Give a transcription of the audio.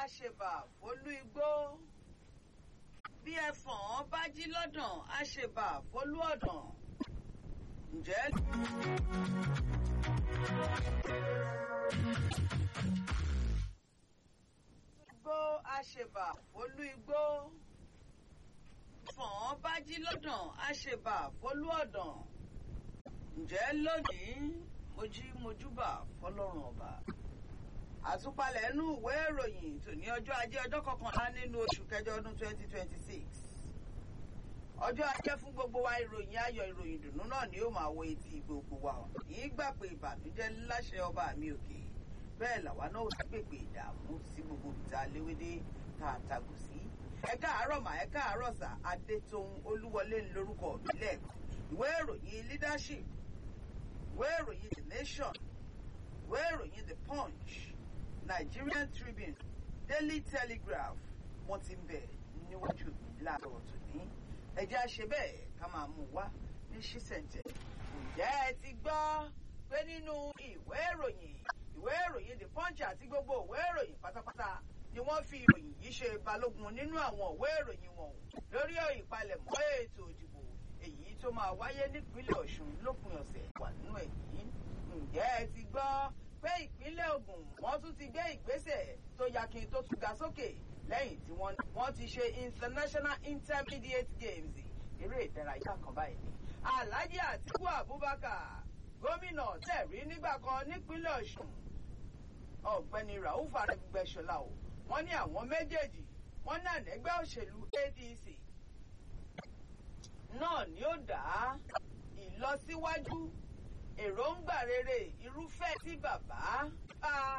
àṣebà fólú igbó bí ẹfọ̀n bá jí lọ́dàn àṣebà fólú ọ̀dàn ǹjẹ́. igbó àṣebà fólú igbó ẹfọ̀n bá jí lọ́dàn àṣebà fólú ọ̀dàn ǹjẹ́ lónìí mojí mojúbà fọlọ́run ọba àtúpalẹ̀ inú ìwé ìròyìn tòní ọjọ́ ajé ọjọ́ kọkànlá nínú oṣù kẹjọ ọdún 2026 ọjọ́ ajé fún gbogbo wa ìròyìn ayọ̀ ìròyìn dùnú náà ni ó máa wọ etí gbogbo wa yìí gbà pé ìbànújẹ́ láṣẹ ọba mi òkè bẹ́ẹ̀ làwa náà ò gbègbè ìdààmú sí gbogbo ìta léwédé tá a tagò sí ẹ káàárọ̀ mà ẹ káàárọ̀ sà adétòun olúwọlé lórúkọ mi lẹ́ẹ̀kan ìwé ìròyìn leadership ìwé ìròyìn the nation ìwé ìròyìn the punch Nigerian Tribune Daily Telegraph wọ́n ti ń bẹ̀ níwájú mi láàárọ̀ tòní ẹjẹ́ àṣẹ bẹ́ẹ̀ ká máa mú wá ní ṣísẹ̀ntẹ̀. ǹjẹ́ ẹ ti gbọ́ pé nínú ìwé ìròyìn ìwé ìròyìn the punch àti gbogbo ìwé ìròyìn pátápátá ni wọ́n fi ìròyìn yìí ṣe balógun nínú àwọn ìwé ìròyìn wọn lórí ìpalẹ̀mọ́ ètò ìdìbò èyí tó máa wáyé nípínlẹ̀ Ọ̀ṣun lópin ọ̀sẹ̀ wà nínú ẹ̀ yìí ǹjẹ́ ẹ ti gbọ́ pé ìpínlẹ̀ Ògùn wọ́n tún ti gbé ìgbésẹ̀ tó yakin tó tún ga sókè lẹ́yìn tí wọ́n ti ṣe international intermediate games eré ìdárayá kan báyìí ni Alhaji Atiku Abubakar gómìnà tẹ̀rí nígbà kan nípínlẹ̀ Ọ̀ṣun ọ̀gbẹ́ni Rauf Arẹ́gbẹ́ṣọlá o wọ́n ní àwọn méjèèjì wọ́n náà nẹ́gbẹ́ òṣèlú ADC náà ni ó dá ìlọsíwájú èròǹgbà rere irúfẹ́ tí bàbá bá